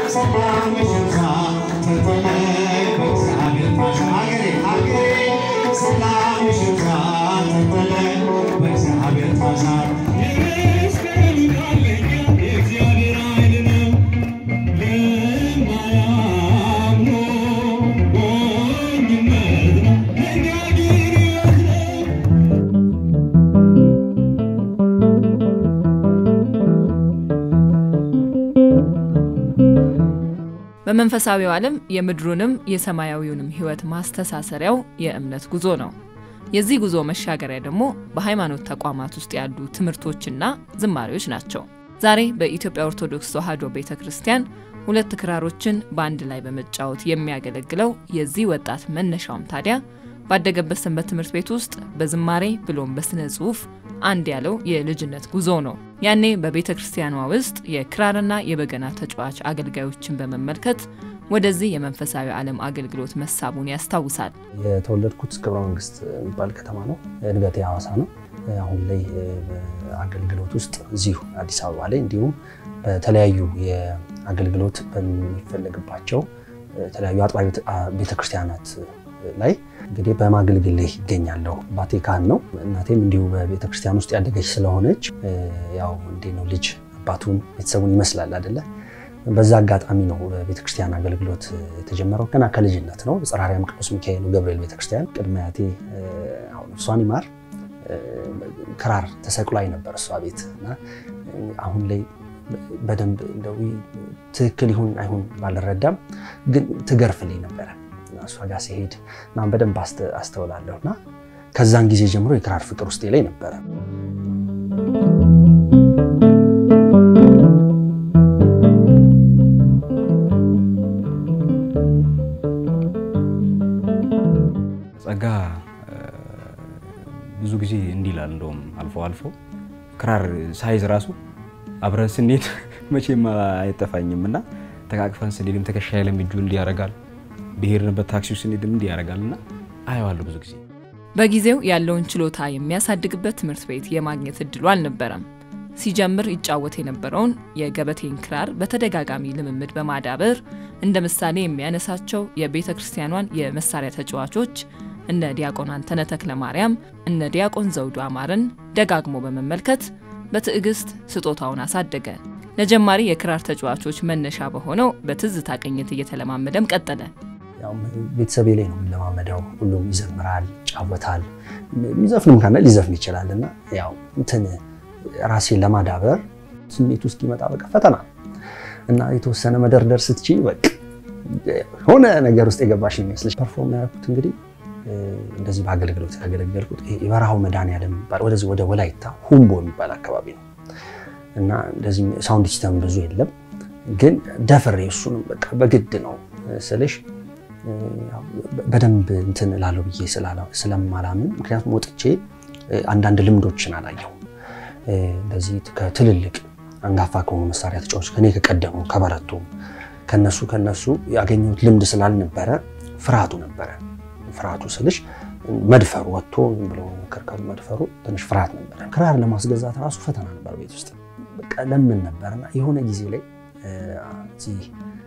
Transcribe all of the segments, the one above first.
በመንፈሳዊው ዓለም የምድሩንም የሰማያዊውንም ሕይወት ማስተሳሰሪያው የእምነት ጉዞ ነው። የዚህ ጉዞ መሻገሪያ ደግሞ በሃይማኖት ተቋማት ውስጥ ያሉ ትምህርቶችና ዝማሬዎች ናቸው። ዛሬ በኢትዮጵያ ኦርቶዶክስ ተዋሕዶ ቤተ ክርስቲያን ሁለት ክራሮችን በአንድ ላይ በመጫወት የሚያገለግለው የዚህ ወጣት መነሻውም ታዲያ ባደገበት ሰንበት ትምህርት ቤት ውስጥ በዝማሬ ብሎም በስነ ጽሑፍ አንድ ያለው የልጅነት ጉዞ ነው። ያኔ በቤተ ክርስቲያኗ ውስጥ የክራርና የበገና ተጫዋች አገልጋዮችን በመመልከት ወደዚህ የመንፈሳዊ ዓለም አገልግሎት መሳቡን ያስታውሳል። የተወለድኩት ክብረ መንግስት የሚባል ከተማ ነው። እድገቴ ሐዋሳ ነው። አሁን ላይ አገልግሎት ውስጥ እዚሁ አዲስ አበባ ላይ እንዲሁም በተለያዩ የአገልግሎት በሚፈለግባቸው የተለያዩ አጥቢያ ቤተክርስቲያናት ላይ እንግዲህ በማገልገል ላይ ይገኛለሁ። አባቴ ካህን ነው። እናቴም እንዲሁ በቤተክርስቲያን ውስጥ ያደገች ስለሆነች ያው እንዴት ነው ልጅ አባቱን ቤተሰቡን ይመስላል አይደለ? በዛ አጋጣሚ ነው በቤተክርስቲያን አገልግሎት የተጀመረው። ገና ከልጅነት ነው። ጽርሐ አርያም ቅዱስ ሚካኤል ገብርኤል ቤተክርስቲያን ቅድመ አያቴ አሁን እሷን ይማር ክራር ተሰቅሏይ ነበር እሷ ቤት እና አሁን ላይ በደንብ እንደው ትክክል ይሁን አይሁን ባልረዳም ግን ትገርፍልኝ ነበረ እሷ ጋር ሲሄድ እና በደንብ አስተውላለሁ እና ከዛን ጊዜ ጀምሮ የክራር ፍቅር ውስጤ ላይ ነበረ። ጸጋ ብዙ ጊዜ እንዲህ ይላል። እንደውም አልፎ አልፎ ክራር ሳይዝ ራሱ አብረን ስንሄድ መቼም አይጠፋኝም እና ተቃቅፈን ስንሄድም ትከሻዬ ላይ እጁ እንዲህ ያደርጋል ብሄርንበት ታክሲ ውስጥ ስንሄድም እንዲህ ያደርጋል እና አየዋለሁ ብዙ ጊዜ። በጊዜው ያለውን ችሎታ የሚያሳድግበት ትምህርት ቤት የማግኘት እድሉ አልነበረም። ሲጀምር ይጫወት የነበረውን የገበቴን ክራር በተደጋጋሚ ልምምድ በማዳበር እንደ ምሳሌ የሚያነሳቸው የቤተ ክርስቲያኗን የመሳሪያ ተጫዋቾች እነ ዲያቆን አንተነ ተክለ ማርያም፣ እነ ዲያቆን ዘውዱ አማርን ደጋግሞ በመመልከት በትዕግስት ስጦታውን አሳደገ። ለጀማሪ የክራር ተጫዋቾች መነሻ በሆነው በትዝታ ቅኝት እየተለማመደም ቀጠለ። ቤተሰቤ ላይ ነው የምንለማመደው። ሁሉም ይዘምራል፣ ይጫወታል። የሚዘፍንም ካለ ሊዘፍን ይችላል እና ያው እንትን ራሴን ለማዳበር ስሜት ውስጥ ይመጣ በቃ ፈተና እና የተወሰነ መደርደር ስትችይ በቃ ሆነ ነገር ውስጥ የገባሽ ይመስልሽ። ፐርፎርም ያደረኩት እንግዲህ እንደዚህ በአገልግሎት ያገለገልኩት የበረሃው መድኃኔዓለም የሚባል ወደዚህ ወደ ወላይታ ሁምቦ የሚባል አካባቢ ነው እና እንደዚህ ሳውንድ ሲስተም ብዙ የለም፣ ግን ደፍሬ እሱንም በቃ በግድ ነው ስልሽ በደንብ እንትን እላለሁ ብዬ ስለማላምን፣ ምክንያቱም ወጥቼ አንዳንድ ልምዶችን አላየሁ። እንደዚህ ከትልልቅ አንጋፋ ከሆኑ መሳሪያ ተጫዋቾች ከኔ ከቀደሙ ከበረቱ ከነሱ ከነሱ ያገኘሁት ልምድ ስላልነበረ ፍርሃቱ ነበረ። ፍርሃቱ ስልሽ መድፈሩ ወጥቶ ብሎ ከርከሩ መድፈሩ ትንሽ ፍርሃት ነበረ። ክራር ለማስገዛት ራሱ ፈተና ነበር። ቤት ውስጥ በቃ ለምን ነበርና የሆነ ጊዜ ላይ እዚህ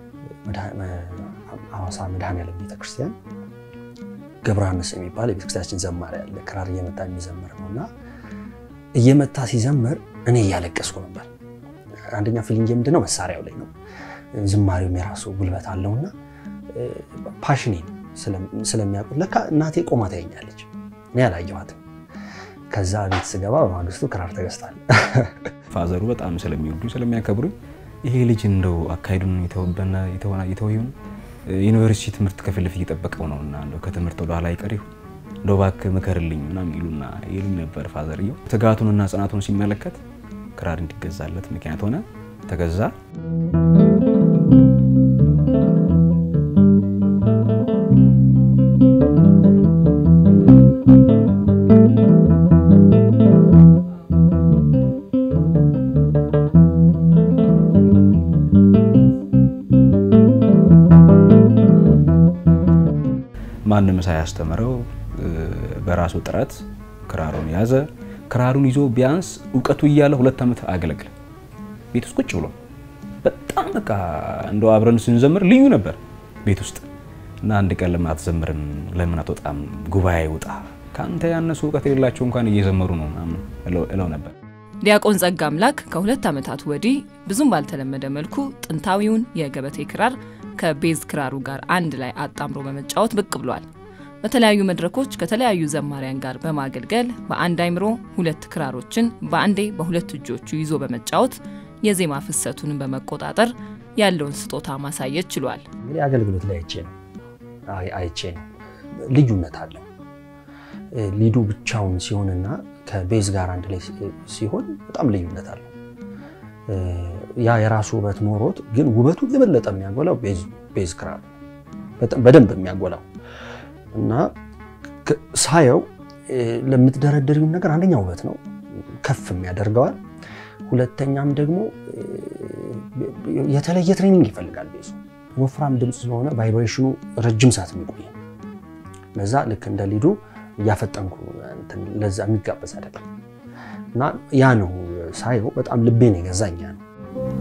ሐዋሳ መድኃኔዓለም ቤተክርስቲያን ገብረ ዮሐንስ የሚባል የቤተክርስቲያናችን ዘማሪ ያለ ክራር እየመታ የሚዘምር ነው እና እየመታ ሲዘምር እኔ እያለቀስኩ ነበር። አንደኛ ፊሊንግ ምንድነው መሳሪያው ላይ ነው። ዝማሬውም የራሱ ጉልበት አለውና ፓሽኔን ስለሚያውቁት ለካ እናቴ ቆማ ታየኛለች፣ እኔ አላየኋትም። ከዛ ቤት ስገባ በማግስቱ ክራር ተገዝቷል። ፋዘሩ በጣም ስለሚወዱ ስለሚያከብሩኝ ይሄ ልጅ እንደው አካሄዱን የተወበና የተወ ይሁን ዩኒቨርሲቲ ትምህርት ከፊት ለፊት እየጠበቀው ነው እና እንደው ከትምህርት ወደ ኋላ አይቀር ይሁን እንደው እባክህ ምከርልኝ ምናምን ይሉና ይሉኝ ነበር። ፋዘርየው ትጋቱንና ጽናቱን ሲመለከት ክራር እንዲገዛለት ምክንያት ሆነ፣ ተገዛ። ማንም ሳያስተምረው በራሱ ጥረት ክራሩን ያዘ። ክራሩን ይዞ ቢያንስ እውቀቱ እያለ ሁለት ዓመት አገለግለ ቤት ውስጥ ቁጭ ብሎ በጣም በቃ እንደው አብረን ስንዘምር ልዩ ነበር ቤት ውስጥ እና አንድ ቀን ለምን አትዘምርም? ለምን አትወጣም? ጉባኤ ውጣ፣ ከአንተ ያነሱ እውቀት የሌላቸው እንኳን እየዘመሩ ነው ምናምን እለው ነበር። ዲያቆን ጸጋ አምላክ ከሁለት ዓመታት ወዲህ ብዙም ባልተለመደ መልኩ ጥንታዊውን የገበቴ ክራር ከቤዝ ክራሩ ጋር አንድ ላይ አጣምሮ በመጫወት ብቅ ብሏል። በተለያዩ መድረኮች ከተለያዩ ዘማሪያን ጋር በማገልገል በአንድ አይምሮ ሁለት ክራሮችን በአንዴ በሁለት እጆቹ ይዞ በመጫወት የዜማ ፍሰቱን በመቆጣጠር ያለውን ስጦታ ማሳየት ችሏል። እንግዲህ አገልግሎት ላይ አይቼ ነው አይቼ ነው ልዩነት አለው። ሊዱ ብቻውን ሲሆንና ከቤዝ ጋር አንድ ላይ ሲሆን በጣም ልዩነት አለው። ያ የራሱ ውበት ኖሮት ግን ውበቱን የበለጠ የሚያጎላው ቤዝ ክራር በደንብ የሚያጎላው እና ሳየው ለምትደረደሪውን ነገር አንደኛ ውበት ነው፣ ከፍም ያደርገዋል። ሁለተኛም ደግሞ የተለየ ትሬኒንግ ይፈልጋል። ቤዙ ወፍራም ድምፅ ስለሆነ ቫይብሬሽኑ ረጅም ሰዓት የሚቆይ ለዛ ልክ እንደ ሊዱ እያፈጠንኩ ለዛ የሚጋበዝ አይደለም እና ያ ነው ሳየው በጣም ልቤን የገዛኝ ያ ነው።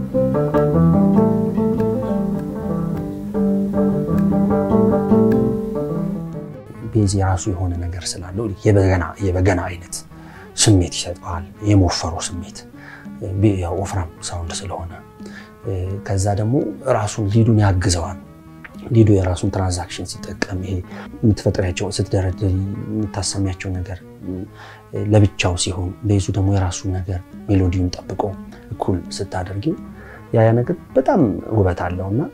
ቤዝ የራሱ የሆነ ነገር ስላለው የበገና አይነት ስሜት ይሰጠዋል። የመወፈሩ ስሜት ወፍራም ሳውንድ ስለሆነ ከዛ ደግሞ ራሱን ሊዱን ያግዘዋል። ሊዱ የራሱን ትራንዛክሽን ሲጠቀም ይሄ የምትፈጥሪያቸው ስትደረድሪ የምታሰሚያቸው ነገር ለብቻው ሲሆን ቤዙ ደግሞ የራሱ ነገር ሜሎዲውን ጠብቆ እኩል ስታደርጊው ያ ነገር በጣም ውበት አለው እና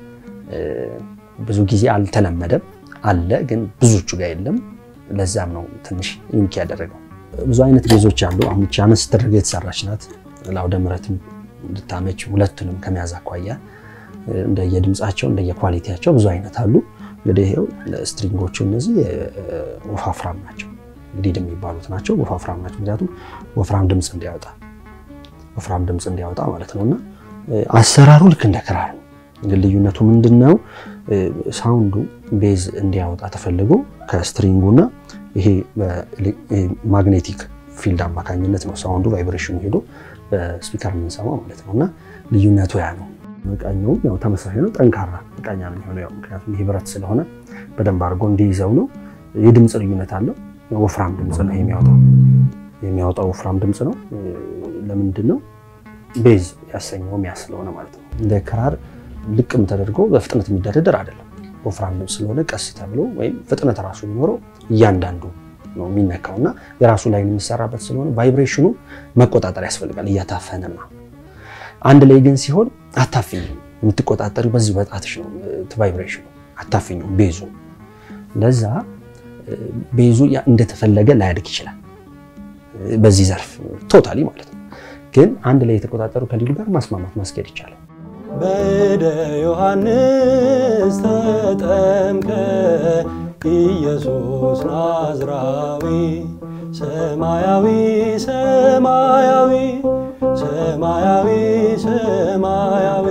ብዙ ጊዜ አልተለመደም አለ ግን ብዙዎቹ ጋር የለም። ለዛም ነው ትንሽ ዩኒክ ያደረገው። ብዙ አይነት ቤዞች አሉ። አሁን ቻ አነስ ተደርጋ የተሰራች ናት። ለአውደ ምሕረትም እንድታመች ሁለቱንም ከመያዝ አኳያ እንደየድምፃቸው እንደየኳሊቲያቸው ብዙ አይነት አሉ። እንግዲህ ይኸው ስትሪንጎቹ እነዚህ ወፋፍራም ናቸው፣ ግዲድ የሚባሉት ናቸው። ወፋፍራም ናቸው ምክንያቱም ወፍራም ድምፅ እንዲያወጣ ወፍራም ድምፅ እንዲያወጣ ማለት ነው እና አሰራሩ ልክ እንደ ክራር ነው። ግን ልዩነቱ ምንድን ነው? ሳውንዱ ቤዝ እንዲያወጣ ተፈልጎ ከስትሪንጉና ይሄ ማግኔቲክ ፊልድ አማካኝነት ነው ሳውንዱ ቫይብሬሽኑ ሄዶ በስፒከር የምንሰማው ማለት ነው እና ልዩነቱ ያ ነው። መቃኛውም ያው ተመሳሳይ ነው። ጠንካራ መቃኛ ነው የሚሆነው ያው ምክንያቱም ይሄ ብረት ስለሆነ በደንብ አድርጎ እንዲይዘው ነው። የድምፅ ልዩነት አለው። ወፍራም ድምፅ ነው የሚያወጣው የሚያወጣው ወፍራም ድምፅ ነው። ለምንድን ነው ቤዝ ያሰኘው ያ ስለሆነ ማለት ነው። እንደ ክራር ልቅም ተደርጎ በፍጥነት የሚደረደር አይደለም። ወፍራም ድምፅ ስለሆነ ቀስ ተብሎ ወይም ፍጥነት ራሱ የሚኖረው እያንዳንዱ ነው የሚነካው እና የራሱ ላይ የሚሰራበት ስለሆነ ቫይብሬሽኑ መቆጣጠር ያስፈልጋል እያታፈነማ አንድ ላይ ግን ሲሆን አታፍኝ የምትቆጣጠሪው በዚህ በጣትሽ ነው። ቫይብሬሽኑ አታፍኙ ቤዙ ለዛ ቤዙ እንደተፈለገ ላያድግ ይችላል። በዚህ ዘርፍ ቶታሊ ማለት ነው። ግን አንድ ላይ የተቆጣጠሩ ከሊዱ ጋር ማስማማት ማስኬድ ይቻላል። በእደ ዮሐንስ ተጠምቀ ኢየሱስ ናዝራዊ ሰማያዊ ሰማያዊ ሰማያዊ ሰማያዊ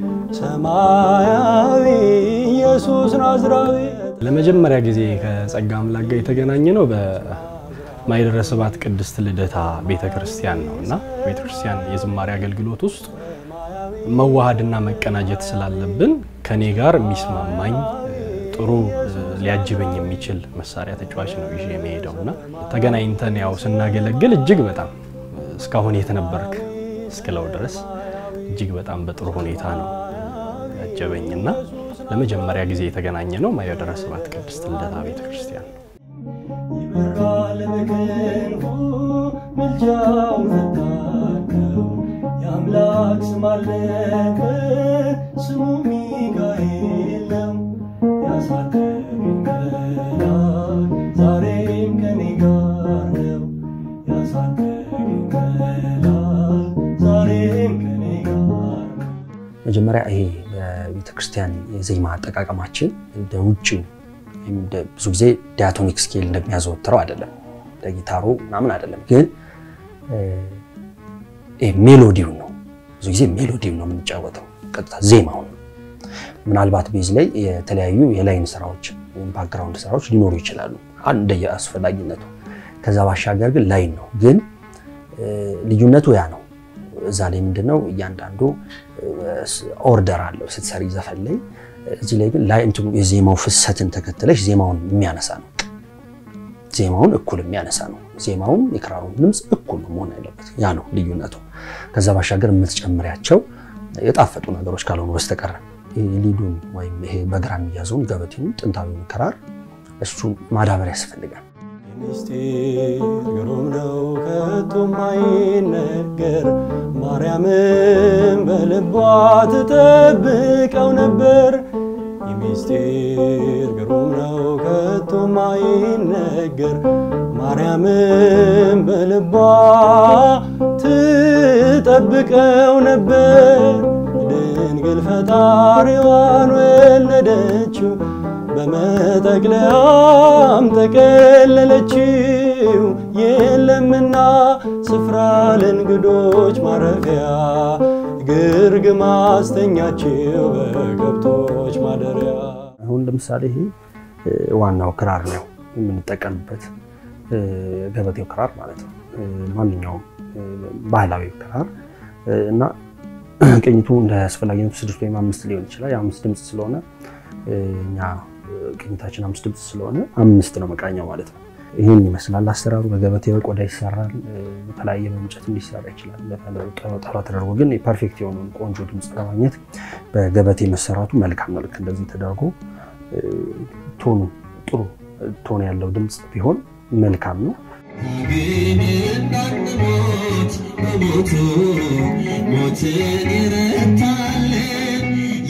ሰማያዊ ኢየሱስ ናዝራዊ። ለመጀመሪያ ጊዜ ከጸጋ አምላክ ጋር የተገናኘ ነው በማይደረ ስብሐት ቅድስት ልደታ ቤተ ክርስቲያን ነው እና ቤተ ክርስቲያን የዝማሬ አገልግሎት ውስጥ መዋሃድና መቀናጀት ስላለብን ከኔ ጋር የሚስማማኝ ጥሩ ሊያጅበኝ የሚችል መሳሪያ ተጫዋች ነው ይዤ የሚሄደው እና ተገናኝተን ያው ስናገለግል እጅግ በጣም እስካሁን የት ነበርክ እስክለው ድረስ እጅግ በጣም በጥሩ ሁኔታ ነው ያጀበኝና ለመጀመሪያ ጊዜ የተገናኘ ነው ማይደረ ስብሐት ቅድስት ልደታ ቤተ ክርስቲያን ነው። ይበራል በክንፉ ምልጃው ፈታከው የአምላክ ስም አለበት ስሙ ሚካኤል ነው። ያሳደገኝ መልአክ ዛሬም ከኔ ጋር ነው። ያሳደገኝ መልአክ ዛሬም ከኔ ጋር ነው። መጀመሪያ ይሄ በቤተ ክርስቲያን የዜማ አጠቃቀማችን እንደ ውጭው ብዙ ጊዜ ዲያቶኒክ ስኬል እንደሚያዘወትረው አይደለም፣ እንደ ጊታሩ ምናምን አይደለም። ግን ሜሎዲውን ነው ብዙ ጊዜ ሜሎዲውን ነው የምንጫወተው፣ ቀጥታ ዜማውን ነው። ምናልባት ቤዝ ላይ የተለያዩ የላይን ስራዎች ወይም ባክግራውንድ ስራዎች ሊኖሩ ይችላሉ እንደየ አስፈላጊነቱ። ከዛ ባሻገር ግን ላይን ነው። ግን ልዩነቱ ያ ነው። እዛ ላይ ምንድነው እያንዳንዱ ኦርደር አለው ስትሰሪ ዘፈን ላይ። እዚህ ላይ ግን ላይ እንትኑ የዜማው ፍሰትን ተከትለሽ ዜማውን የሚያነሳ ነው። ዜማውን እኩል የሚያነሳ ነው። ዜማውም የክራሩን ድምፅ እኩል ነው መሆን ያለበት። ያ ነው ልዩነቱ። ከዛ ባሻገር የምትጨምሪያቸው የጣፈጡ ነገሮች ካልሆኑ በስተቀር ሊዱን ወይም ይሄ በግራ የሚያዘውን ገበቴውን ጥንታዊውን ክራር እሱን ማዳበር ያስፈልጋል። ምስጢር ግሩም ነው ከቶ ማይነገር ማርያምን በልቧ ትጠብቀው ነበር። ምስጢር ግሩም ነው ከቶ ማይነገር ማርያምን በልቧ ትጠብቀው ነበር። ድንግል ፈጣሪዋን ወለደችው በመጠቅለያም ተቀለለችው። የለምና ስፍራ ለእንግዶች ማረፊያ ግርግም አስተኛችው በከብቶች ማደሪያ። አሁን ለምሳሌ ይሄ ዋናው ክራር ነው የምንጠቀምበት ገበቴው ክራር ማለት ነው። ማንኛውም ባህላዊ ክራር እና ቅኝቱ እንደ አስፈላጊነቱ ስድስት ወይም አምስት ሊሆን ይችላል። የአምስት ድምፅ ስለሆነ እኛ ቅኝታችን አምስት ድምፅ ስለሆነ አምስት ነው መቃኛው ማለት ነው። ይህን ይመስላል አሰራሩ። በገበቴ በቆዳ ይሰራል። በተለያየ በእንጨት ሊሰራ ይችላል። ጠራ ተደርጎ ግን ፐርፌክት የሆነውን ቆንጆ ድምፅ ለማግኘት በገበቴ መሰራቱ መልካም ነው። ልክ እንደዚህ ተደርጎ ቶኑ ጥሩ ቶን ያለው ድምፅ ቢሆን መልካም ነው። ግን እንዳንሞት በሞቱ ሞትን ይረታልን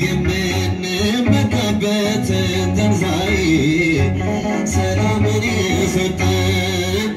የምንመካበትን ትንሣኤ ሰላምን የሰጠን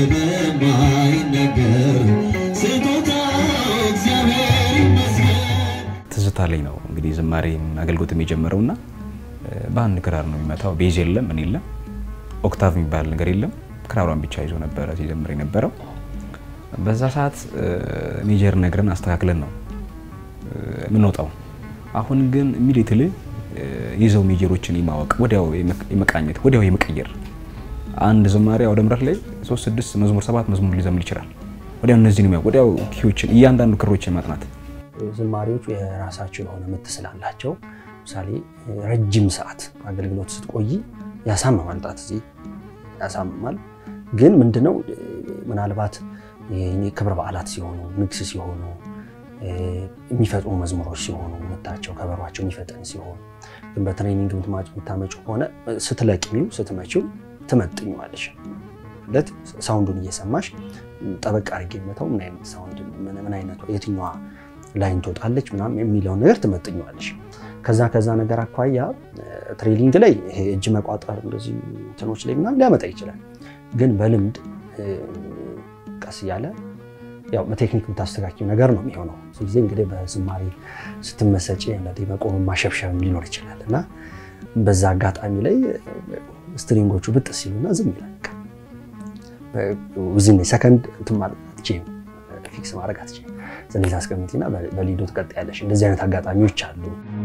ስለማይነገር ስጦታው እግዚአብሔር ይመስገን። ትዝታ ላይ ነው እንግዲህ ዝማሬ አገልግሎት የጀመረው እና በአንድ ክራር ነው የሚመታው። ቤዝ የለም ምን የለም ኦክታቭ የሚባል ነገር የለም። ክራሯን ብቻ ይዞ ነበረ ሲዘምር የነበረው። በዛ ሰዓት ሜጀር ነግረን አስተካክለን ነው የምንወጣው። አሁን ግን ኢሚዲየትሊ ይዘው ሜጀሮችን የማወቅ ወዲያው የመቃኘት ወዲያው የመቀየር አንድ ዝማሬ አውደ ምሕረት ላይ ሶስት ስድስት መዝሙር ሰባት መዝሙር ሊዘምር ይችላል። ወዲያው እነዚህን የሚያውቅ ወዲያው ኪዎችን እያንዳንዱ ክሮችን ማጥናት ዝማሬዎቹ የራሳቸው የሆነ ምት ስላላቸው ለምሳሌ ረጅም ሰዓት አገልግሎት ስትቆይ ያሳምማል፣ ጣት እዚህ ያሳምማል። ግን ምንድነው ምናልባት ክብረ በዓላት ሲሆኑ ንግስ ሲሆኑ የሚፈጥኑ መዝሙሮች ሲሆኑ ምታቸው ከበሯቸው የሚፈጠን ሲሆን ግን በትሬኒንግ የምታመጩ ከሆነ ስትለቅሚው ስትመችው ትመጥኘዋለሽ። ለት ሳውንዱን እየሰማሽ ጠበቅ አድርጌ መተው ምን አይነት ሳውንድ ምን አይነቷ የትኛዋ ላይን ትወጣለች ምናምን የሚለውን ነገር ትመጥኘዋለሽ። ከዛ ከዛ ነገር አኳያ ትሬኒንግ ላይ ይሄ እጅ መቋጠር እንደዚህ እንትኖች ላይ ምናምን ሊያመጣ ይችላል። ግን በልምድ ቀስ እያለ ያው በቴክኒክ የምታስተካኪው ነገር ነው የሚሆነው። ብዙ ጊዜ እንግዲህ በዝማሬ ስትመሰጪ አንዳንዴ መቆም ማሸብሸብም ሊኖር ይችላል እና በዛ አጋጣሚ ላይ ስትሪንጎቹ ብጥ ሲሉና ዝም ይላል። ውዝን ሰከንድ እንትን ማለት አትችይም፣ ፊክስ ማድረግ አትችይም። ስለዚህ አስቀምጪና በሊዶ ትቀጥያለሽ። እንደዚህ አይነት አጋጣሚዎች አሉ።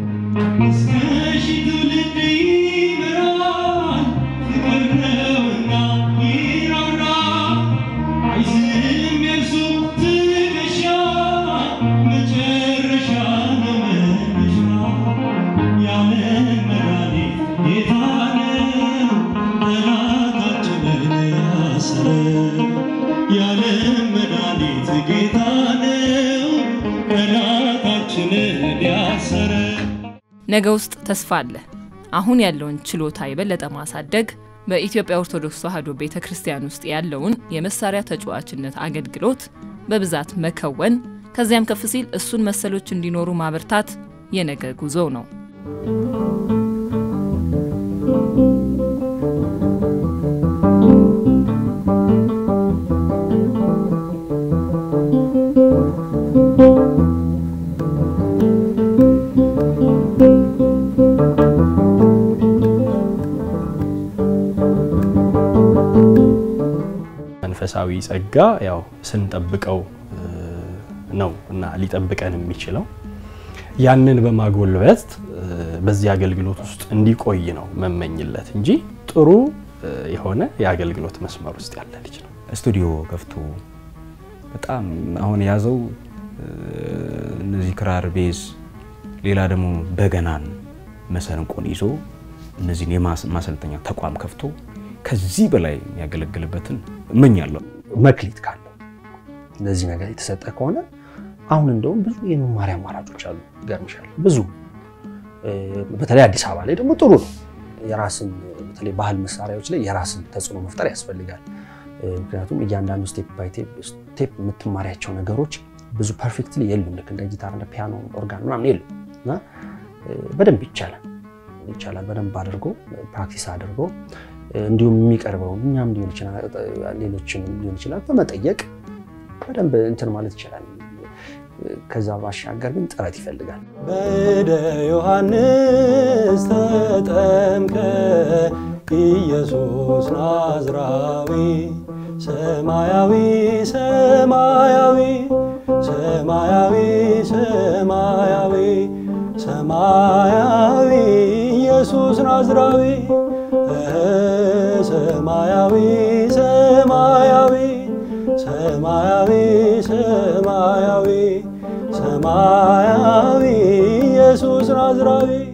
ነገ ውስጥ ተስፋ አለ። አሁን ያለውን ችሎታ የበለጠ ማሳደግ በኢትዮጵያ ኦርቶዶክስ ተዋሕዶ ቤተ ክርስቲያን ውስጥ ያለውን የመሳሪያ ተጫዋችነት አገልግሎት በብዛት መከወን፣ ከዚያም ከፍ ሲል እሱን መሰሎች እንዲኖሩ ማበርታት የነገ ጉዞ ነው። መንፈሳዊ ጸጋ ያው ስንጠብቀው ነው እና ሊጠብቀን የሚችለው ያንን በማጎልበት በዚህ አገልግሎት ውስጥ እንዲቆይ ነው መመኝለት እንጂ ጥሩ የሆነ የአገልግሎት መስመር ውስጥ ያለ ልጅ ነው። ስቱዲዮ ከፍቶ በጣም አሁን የያዘው እነዚህ ክራር፣ ቤዝ፣ ሌላ ደግሞ በገናን መሰንቆን ይዞ እነዚህን የማሰልጠኛ ተቋም ከፍቶ ከዚህ በላይ የሚያገለግልበትን እመኛለሁ። መክሊት ካለው ለዚህ ነገር የተሰጠ ከሆነ አሁን እንደውም ብዙ የመማሪያ አማራጮች አሉ። ገርምሻል ብዙ በተለይ አዲስ አበባ ላይ ደግሞ ጥሩ ነው። የራስን በተለይ ባህል መሳሪያዎች ላይ የራስን ተጽዕኖ መፍጠር ያስፈልጋል። ምክንያቱም እያንዳንዱ ስቴፕ ባይ ስቴፕ የምትማሪያቸው ነገሮች ብዙ ፐርፌክትሊ የሉም። ልክ እንደ ጊታር፣ እንደ ፒያኖ፣ ኦርጋን ምናምን የሉም እና በደንብ ይቻላል ይቻላል በደንብ አድርጎ ፕራክቲስ አድርጎ እንዲሁም የሚቀርበው እኛም ሊሆን ይችላል ሌሎችንም ሊሆን ይችላል በመጠየቅ በደንብ እንትን ማለት ይችላል። ከዛ ባሻገር ግን ጥረት ይፈልጋል። በእደ ዮሐንስ ተጠምቀ ኢየሱስ ናዝራዊ ሰማያዊ ሰማያዊ ሰማያዊ ሰማያዊ ሰማያዊ ኢየሱስ ናዝራዊ ሰማያዊ ሰማያዊ ሰማያዊ ሰማያዊ ሰማያዊ ኢየሱስ ናዝራዊ